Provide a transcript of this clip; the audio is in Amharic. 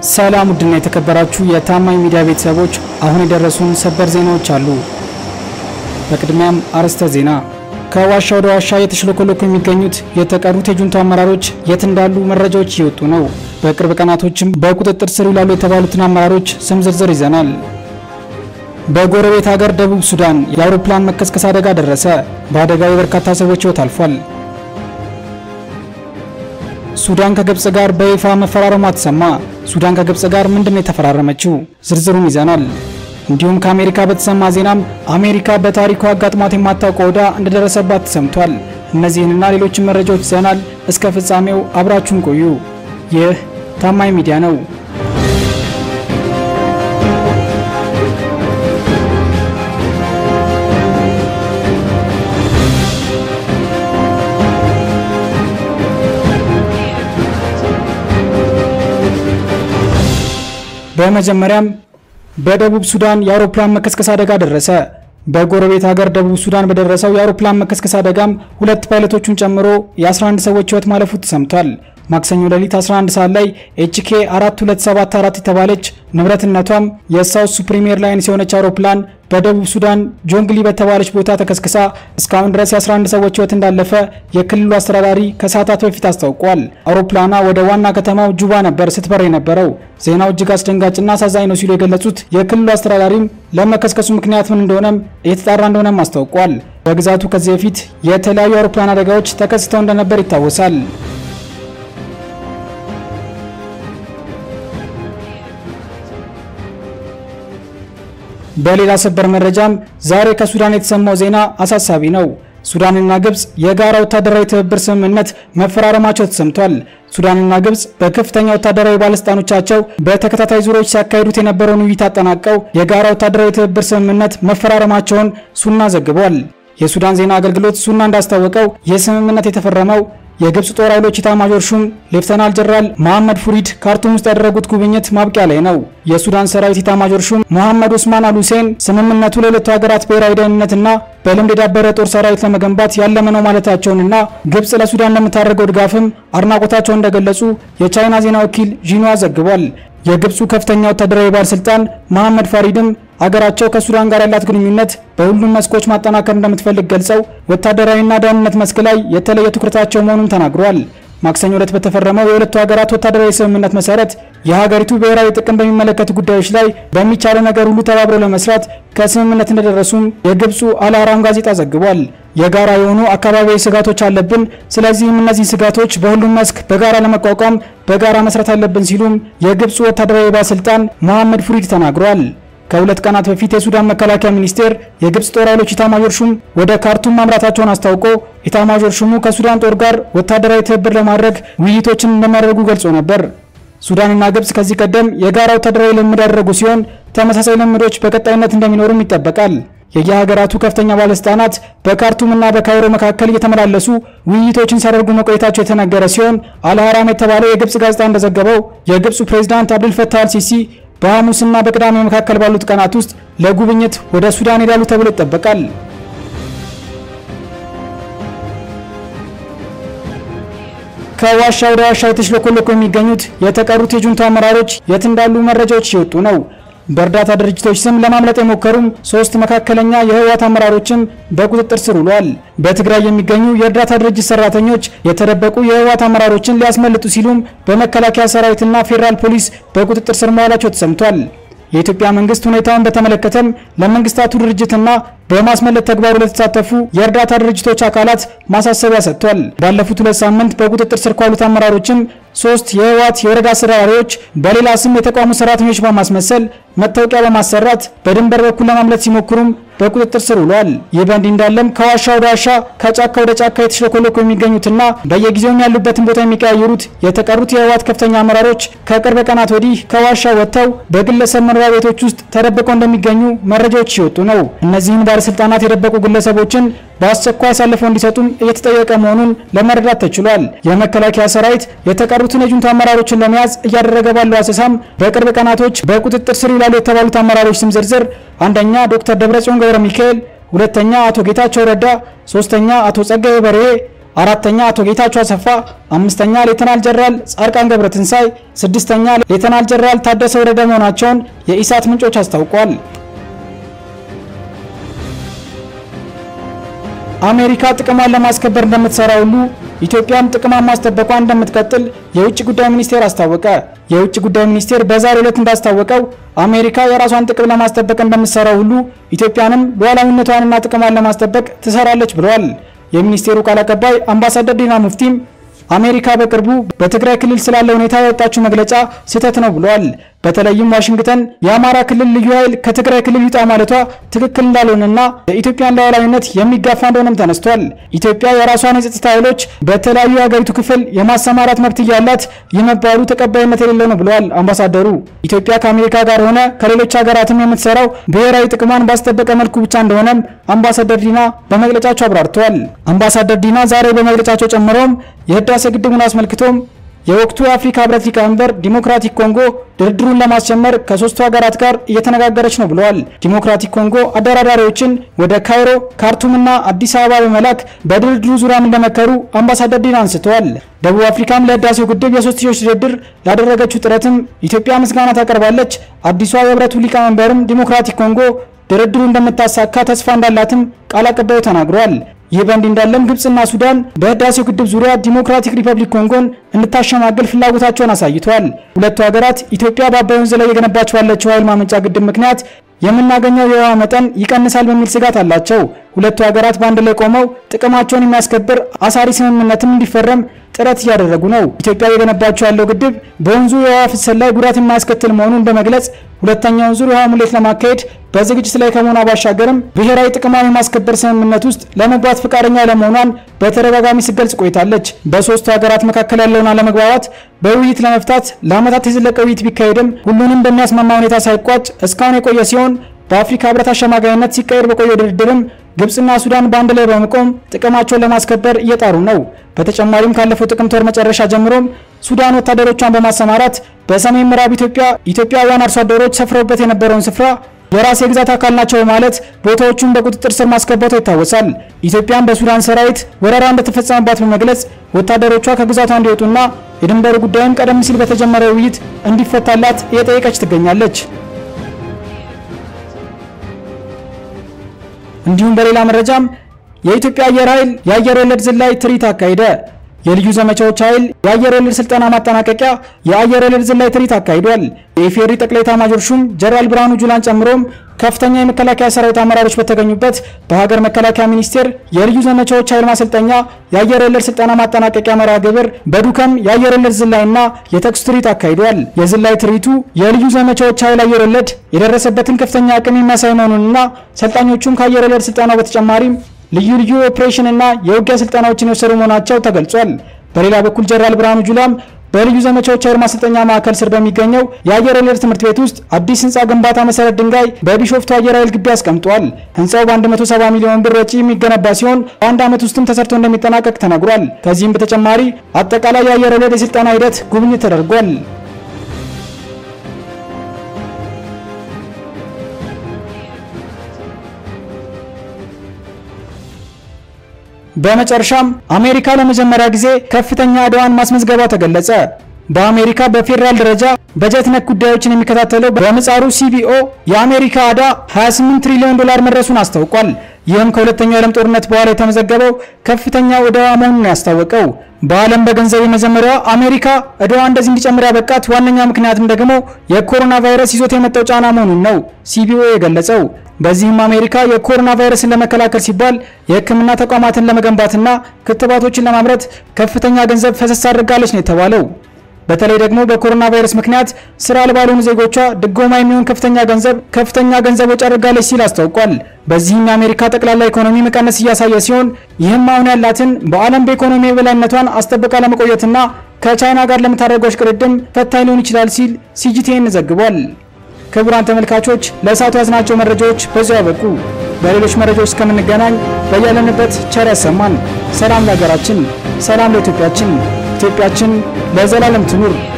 ሰላም ውድና የተከበራችሁ የታማኝ ሚዲያ ቤተሰቦች፣ አሁን የደረሱን ሰበር ዜናዎች አሉ። በቅድሚያም አርዕስተ ዜና። ከዋሻ ወደ ዋሻ የተሽለኮለኩ የሚገኙት የተቀሩት የጁንታ አመራሮች የት እንዳሉ መረጃዎች እየወጡ ነው። በቅርብ ቀናቶችም በቁጥጥር ስር ይውላሉ የተባሉትን አመራሮች ስም ዝርዝር ይዘናል። በጎረቤት ሀገር ደቡብ ሱዳን የአውሮፕላን መከስከስ አደጋ ደረሰ። በአደጋው የበርካታ ሰዎች ሕይወት አልፏል። ሱዳን ከግብጽ ጋር በይፋ መፈራረሟ ተሰማ። ሱዳን ከግብጽ ጋር ምንድነው የተፈራረመችው? ዝርዝሩን ይዘናል። እንዲሁም ከአሜሪካ በተሰማ ዜናም አሜሪካ በታሪኳ አጋጥሟት የማታውቀው ዕዳ እንደደረሰባት ተሰምቷል። እነዚህንና ሌሎችን መረጃዎች ይዘናል። እስከ ፍጻሜው አብራችሁን ቆዩ። ይህ ታማኝ ሚዲያ ነው። በመጀመሪያም በደቡብ ሱዳን የአውሮፕላን መከስከስ አደጋ ደረሰ። በጎረቤት ሀገር ደቡብ ሱዳን በደረሰው የአውሮፕላን መከስከስ አደጋም ሁለት ፓይለቶቹን ጨምሮ የ11 ሰዎች ሕይወት ማለፉ ተሰምቷል። ማክሰኞ ሌሊት 11 ሰዓት ላይ ኤችኬ 4274 የተባለች ንብረትነቷም የሳውት ሱፕሪም ኤርላይንስ የሆነች አውሮፕላን በደቡብ ሱዳን ጆንግሊ በተባለች ቦታ ተከስክሳ እስካሁን ድረስ የ11 ሰዎች ሕይወት እንዳለፈ የክልሉ አስተዳዳሪ ከሰዓታት በፊት አስታውቋል። አውሮፕላኗ ወደ ዋና ከተማው ጁባ ነበር ስትበር የነበረው። ዜናው እጅግ አስደንጋጭና አሳዛኝ ነው ሲሉ የገለጹት የክልሉ አስተዳዳሪም ለመከስከሱ ምክንያት ምን እንደሆነም እየተጣራ እንደሆነም አስታውቋል። በግዛቱ ከዚህ በፊት የተለያዩ አውሮፕላን አደጋዎች ተከስተው እንደነበር ይታወሳል። በሌላ ሰበር መረጃም ዛሬ ከሱዳን የተሰማው ዜና አሳሳቢ ነው። ሱዳንና ግብጽ የጋራ ወታደራዊ ትብብር ስምምነት መፈራረማቸው ተሰምቷል። ሱዳንና ግብጽ በከፍተኛ ወታደራዊ ባለስልጣኖቻቸው በተከታታይ ዙሮች ሲያካሂዱት የነበረውን ውይይት አጠናቀው የጋራ ወታደራዊ ትብብር ስምምነት መፈራረማቸውን ሱና ዘግቧል። የሱዳን ዜና አገልግሎት ሱና እንዳስታወቀው ይህ ስምምነት የተፈረመው የግብጽ ጦር ኃይሎች ኢታማዦር ሹም ሌፍተናል ጀነራል መሐመድ ፉሪድ ካርቱም ውስጥ ያደረጉት ጉብኝት ማብቂያ ላይ ነው። የሱዳን ሰራዊት ኢታማዦር ሹም መሐመድ ኡስማን አል ሁሴን ስምምነቱ ለሁለቱ ሀገራት ብሔራዊ ደህንነትና በልምድ የዳበረ ጦር ሰራዊት ለመገንባት ያለመ ነው ማለታቸውንና ግብጽ ለሱዳን ለምታደርገው ድጋፍም አድናቆታቸውን እንደገለጹ የቻይና ዜና ወኪል ዢንዋ ዘግቧል። የግብፁ ከፍተኛ ወታደራዊ ባለስልጣን መሐመድ ፋሪድም አገራቸው ከሱዳን ጋር ያላት ግንኙነት በሁሉም መስኮች ማጠናከር እንደምትፈልግ ገልጸው ወታደራዊና ደህንነት መስክ ላይ የተለየ ትኩረታቸው መሆኑን ተናግሯል። ማክሰኞ ዕለት በተፈረመው የሁለቱ ሀገራት ወታደራዊ ስምምነት መሰረት የሀገሪቱ ብሔራዊ ጥቅም በሚመለከቱ ጉዳዮች ላይ በሚቻለው ነገር ሁሉ ተባብረው ለመስራት ከስምምነት እንደደረሱም የግብፁ አልአህራም ጋዜጣ ዘግቧል። የጋራ የሆኑ አካባቢያዊ ስጋቶች አለብን፣ ስለዚህም እነዚህ ስጋቶች በሁሉም መስክ በጋራ ለመቋቋም በጋራ መስራት አለብን ሲሉም የግብፁ ወታደራዊ ባለስልጣን መሐመድ ፉሪድ ተናግሯል። ከሁለት ቀናት በፊት የሱዳን መከላከያ ሚኒስቴር የግብጽ ጦር ኃይሎች ኢታማዦር ሹም ወደ ካርቱም ማምራታቸውን አስታውቆ ኢታማዦር ሹሙ ከሱዳን ጦር ጋር ወታደራዊ ትብብር ለማድረግ ውይይቶችን እንደሚያደርጉ ገልጾ ነበር። ሱዳንና ግብጽ ከዚህ ቀደም የጋራ ወታደራዊ ልምድ ያደረጉ ሲሆን ተመሳሳይ ልምዶች በቀጣይነት እንደሚኖሩም ይጠበቃል። የየሀገራቱ ከፍተኛ ባለስልጣናት በካርቱምና በካይሮ መካከል እየተመላለሱ ውይይቶችን ሲያደርጉ መቆየታቸው የተነገረ ሲሆን አልሐራም የተባለው የግብጽ ጋዜጣ እንደዘገበው የግብፁ ፕሬዝዳንት አብዱልፈታህ አልሲሲ በሐሙስና በቅዳሜ መካከል ባሉት ቀናት ውስጥ ለጉብኝት ወደ ሱዳን ሄዳሉ ተብሎ ይጠበቃል። ከዋሻ ወደ ዋሻ የተሽለኮለኩ የሚገኙት የተቀሩት የጁንታ አመራሮች የት እንዳሉ መረጃዎች እየወጡ ነው። በእርዳታ ድርጅቶች ስም ለማምለጥ የሞከሩም ሶስት መካከለኛ የህወሓት አመራሮችም በቁጥጥር ስር ውለዋል። በትግራይ የሚገኙ የእርዳታ ድርጅት ሰራተኞች የተደበቁ የህወሓት አመራሮችን ሊያስመልጡ ሲሉም በመከላከያ ሰራዊትና ፌዴራል ፖሊስ በቁጥጥር ስር መዋላቸው ተሰምቷል። የኢትዮጵያ መንግስት ሁኔታውን በተመለከተም ለመንግስታቱ ድርጅትና በማስመለጥ ተግባሩ ለተሳተፉ የእርዳታ ድርጅቶች አካላት ማሳሰቢያ ሰጥቷል። ባለፉት ሁለት ሳምንት በቁጥጥር ስር ካሉት አመራሮችም ሶስት የህወሓት የወረዳ አስተዳዳሪዎች በሌላ ስም የተቋሙ ሰራተኞች በማስመሰል መታወቂያ በማሰራት በድንበር በኩል ለማምለጥ ሲሞክሩም በቁጥጥር ስር ውለዋል። ይህ በእንዲህ እንዳለም ከዋሻ ወደ ዋሻ ከጫካ ወደ ጫካ የተሽለኮለኩ የሚገኙትና በየጊዜውም ያሉበትን ቦታ የሚቀያየሩት የተቀሩት የህወሓት ከፍተኛ አመራሮች ከቅርብ ቀናት ወዲህ ከዋሻ ወጥተው በግለሰብ መኖሪያ ቤቶች ውስጥ ተደብቀው እንደሚገኙ መረጃዎች ሲወጡ ነው። እነዚህን ባለስልጣናት የደበቁ ግለሰቦችን በአስቸኳይ አሳልፈው እንዲሰጡም እየተጠየቀ መሆኑን ለመረዳት ተችሏል። የመከላከያ ሰራዊት የተቀሩትን የጁንታ አመራሮችን ለመያዝ እያደረገ ባለው አሰሳም በቅርብ ቀናቶች በቁጥጥር ስር ይውላሉ የተባሉት አመራሮች ስም ዝርዝር አንደኛ ዶክተር ደብረጽዮን ገብረ ሚካኤል፣ ሁለተኛ አቶ ጌታቸው ረዳ፣ ሶስተኛ አቶ ጸጋዬ በርሄ፣ አራተኛ አቶ ጌታቸው አሰፋ፣ አምስተኛ ሌተናል ጀነራል ጻድቃን ገብረትንሳይ፣ ስድስተኛ ሌተናል ጀነራል ታደሰ ወረደ መሆናቸውን የኢሳት ምንጮች አስታውቋል። አሜሪካ ጥቅሟን ለማስከበር እንደምትሰራ ሁሉ ኢትዮጵያም ጥቅሟን ማስጠበቋን እንደምትቀጥል የውጭ ጉዳይ ሚኒስቴር አስታወቀ። የውጭ ጉዳይ ሚኒስቴር በዛሬው ዕለት እንዳስታወቀው አሜሪካ የራሷን ጥቅም ለማስጠበቅ እንደምትሰራው ሁሉ ኢትዮጵያንም ሉዓላዊነቷንና ጥቅሟን ለማስጠበቅ ትሰራለች ብለዋል። የሚኒስቴሩ ቃል አቀባይ አምባሳደር ዲና ሙፍቲም አሜሪካ በቅርቡ በትግራይ ክልል ስላለ ሁኔታ ያወጣችው መግለጫ ስህተት ነው ብለዋል። በተለይም ዋሽንግተን የአማራ ክልል ልዩ ኃይል ከትግራይ ክልል ይውጣ ማለቷ ትክክል እንዳልሆነና የኢትዮጵያን ሉዓላዊነት የሚጋፋ እንደሆነም ተነስቷል። ኢትዮጵያ የራሷን የጸጥታ ኃይሎች በተለያዩ የሀገሪቱ ክፍል የማሰማራት መብት እያላት የመባሉ ተቀባይነት የሌለው ነው ብለዋል አምባሳደሩ። ኢትዮጵያ ከአሜሪካ ጋር ሆነ ከሌሎች ሀገራትም የምትሰራው ብሔራዊ ጥቅሟን ባስጠበቀ መልኩ ብቻ እንደሆነም አምባሳደር ዲና በመግለጫቸው አብራርተዋል። አምባሳደር ዲና ዛሬ በመግለጫቸው ጨምረውም የህዳሴ ግድቡን አስመልክቶም የወቅቱ የአፍሪካ ህብረት ሊቀመንበር ዲሞክራቲክ ኮንጎ ድርድሩን ለማስጀመር ከሶስቱ ሀገራት ጋር እየተነጋገረች ነው ብለዋል። ዲሞክራቲክ ኮንጎ አደራዳሪዎችን ወደ ካይሮ፣ ካርቱምና አዲስ አበባ በመላክ በድርድሩ ዙሪያም እንደመከሩ አምባሳደር ዲና አንስተዋል። ደቡብ አፍሪካም ለህዳሴው ግድብ የሶስትዮሽ ድርድር ያደረገችው ጥረትም ኢትዮጵያ ምስጋና ታቀርባለች። አዲሷ የህብረቱ ሊቀመንበርም ዲሞክራቲክ ኮንጎ ድርድሩ እንደምታሳካ ተስፋ እንዳላትም ቃል አቀባዩ ተናግረዋል። ይህ በእንዲህ እንዳለም ግብጽና ሱዳን በህዳሴው ግድብ ዙሪያ ዲሞክራቲክ ሪፐብሊክ ኮንጎን እንድታሸማግል ፍላጎታቸውን አሳይተዋል። ሁለቱ ሀገራት ኢትዮጵያ በአባይ ወንዝ ላይ የገነባች ባለችው ኃይል ማመንጫ ግድብ ምክንያት የምናገኘው የውሃ መጠን ይቀንሳል በሚል ስጋት አላቸው። ሁለቱ ሀገራት በአንድ ላይ ቆመው ጥቅማቸውን የሚያስከብር አሳሪ ስምምነትም እንዲፈረም ጥረት እያደረጉ ነው። ኢትዮጵያ የገነባቸው ያለው ግድብ በወንዙ የውሃ ፍሰት ላይ ጉዳት የማያስከትል መሆኑን በመግለጽ ሁለተኛውን ዙር የውሃ ሙሌት ለማካሄድ በዝግጅት ላይ ከመሆኗ ባሻገርም ብሔራዊ ጥቅሟን የማስከበር ስምምነት ውስጥ ለመግባት ፈቃደኛ ለመሆኗን በተደጋጋሚ ስትገልጽ ቆይታለች። በሶስቱ ሀገራት መካከል ያለውን አለመግባባት በውይይት ለመፍታት ለዓመታት የዘለቀ ውይይት ቢካሄድም ሁሉንም በሚያስማማ ሁኔታ ሳይቋጭ እስካሁን የቆየ ሲሆን በአፍሪካ ህብረት አሸማጋይነት ሲካሄድ በቆየው ድርድርም ግብጽና ሱዳን በአንድ ላይ በመቆም ጥቅማቸውን ለማስከበር እየጣሩ ነው። በተጨማሪም ካለፈው ጥቅምት ወር መጨረሻ ጀምሮም ሱዳን ወታደሮቿን በማሰማራት በሰሜን ምዕራብ ኢትዮጵያ ኢትዮጵያውያን አርሶ አደሮች ሰፍረውበት የነበረውን ስፍራ የራስ የግዛት አካል ናቸው በማለት ቦታዎቹን በቁጥጥር ስር ማስገባቷ ይታወሳል። ኢትዮጵያን በሱዳን ሰራዊት ወረራ እንደተፈጸመባት በመግለጽ ወታደሮቿ ከግዛቷ እንዲወጡና የድንበሩ ጉዳይም ቀደም ሲል በተጀመረ ውይይት እንዲፈታላት እየጠየቀች ትገኛለች። እንዲሁም በሌላ መረጃም የኢትዮጵያ አየር ኃይል የአየር ወለድ ዝላይ ትርኢት አካሄደ። የልዩ ዘመቻዎች ኃይል የአየር ወለድ ስልጠና ማጠናቀቂያ የአየር ወለድ ዝላይ ትርኢት አካሂዷል። የኢፌዴሪ ጠቅላይ ኤታማዦር ሹም ጀነራል ብርሃኑ ጁላን ጨምሮም ከፍተኛ የመከላከያ ሰራዊት አመራሮች በተገኙበት በሀገር መከላከያ ሚኒስቴር የልዩ ዘመቻዎች ኃይል ማሰልጠኛ የአየር ወለድ ስልጠና ማጠናቀቂያ መርሃ ግብር በዱከም የአየር ወለድ ዝላይና የተኩስ ትርኢት አካሂዷል። የዝላይ ትርኢቱ የልዩ ዘመቻዎች ኃይል አየር ወለድ የደረሰበትን ከፍተኛ አቅም የሚያሳይ መሆኑንና ሰልጣኞቹም ከአየር ወለድ ስልጠናው በተጨማሪም ልዩ ልዩ ኦፕሬሽን እና የውጊያ ስልጠናዎችን የወሰዱ መሆናቸው ተገልጿል። በሌላ በኩል ጀነራል ብርሃኑ ጁላም በልዩ ዘመቻዎች ኃይል ማሰልጠኛ ማዕከል ስር በሚገኘው የአየር ወለድ ትምህርት ቤት ውስጥ አዲስ ህንፃ ግንባታ መሰረት ድንጋይ በቢሾፍቱ አየር ኃይል ግቢ አስቀምጧል። ህንፃው በ170 ሚሊዮን ብር ወጪ የሚገነባ ሲሆን በአንድ ዓመት ውስጥም ተሰርቶ እንደሚጠናቀቅ ተነግሯል። ከዚህም በተጨማሪ አጠቃላይ የአየር ወለድ የስልጠና ሂደት ጉብኝት ተደርጓል። በመጨረሻም አሜሪካ ለመጀመሪያ ጊዜ ከፍተኛ ዕዳዋን ማስመዝገቧ ተገለጸ። በአሜሪካ በፌዴራል ደረጃ በጀት ነክ ጉዳዮችን የሚከታተለው በምጻሩ ሲቢኦ የአሜሪካ ዕዳ 28 ትሪሊዮን ዶላር መድረሱን አስታውቋል። ይህም ከሁለተኛው የዓለም ጦርነት በኋላ የተመዘገበው ከፍተኛው ዕዳዋ መሆኑን ያስታወቀው በዓለም በገንዘብ የመጀመሪያዋ አሜሪካ ዕዳዋ እንደዚህ እንዲጨምር ያበቃት ዋነኛ ምክንያትም ደግሞ የኮሮና ቫይረስ ይዞት የመጣው ጫና መሆኑን ነው ሲቢኦ የገለጸው። በዚህም አሜሪካ የኮሮና ቫይረስን ለመከላከል ሲባል የሕክምና ተቋማትን ለመገንባትና ክትባቶችን ለማምረት ከፍተኛ ገንዘብ ፈሰስ አድርጋለች ነው የተባለው። በተለይ ደግሞ በኮሮና ቫይረስ ምክንያት ስራ አልባ ለሆኑ ዜጎቿ ድጎማ የሚሆን ከፍተኛ ገንዘብ ከፍተኛ ገንዘብ ወጪ አድርጋለች ሲል አስታውቋል። በዚህም የአሜሪካ ጠቅላላ ኢኮኖሚ መቀነስ እያሳየ ሲሆን ይህም አሁን ያላትን በዓለም በኢኮኖሚ የበላይነቷን አስጠብቃ ለመቆየትና ከቻይና ጋር ለምታደርገው እሽቅድድም ፈታኝ ሊሆን ይችላል ሲል ሲጂቲኤን ዘግቧል። ክቡራን ተመልካቾች ለእሳቱ ያዝናቸው መረጃዎች በዚያው ያበቁ። በሌሎች መረጃዎች እስከምንገናኝ በያለንበት ቸር ያሰማን። ሰላም ለሀገራችን፣ ሰላም ለኢትዮጵያችን። ኢትዮጵያችን ለዘላለም ትኑር።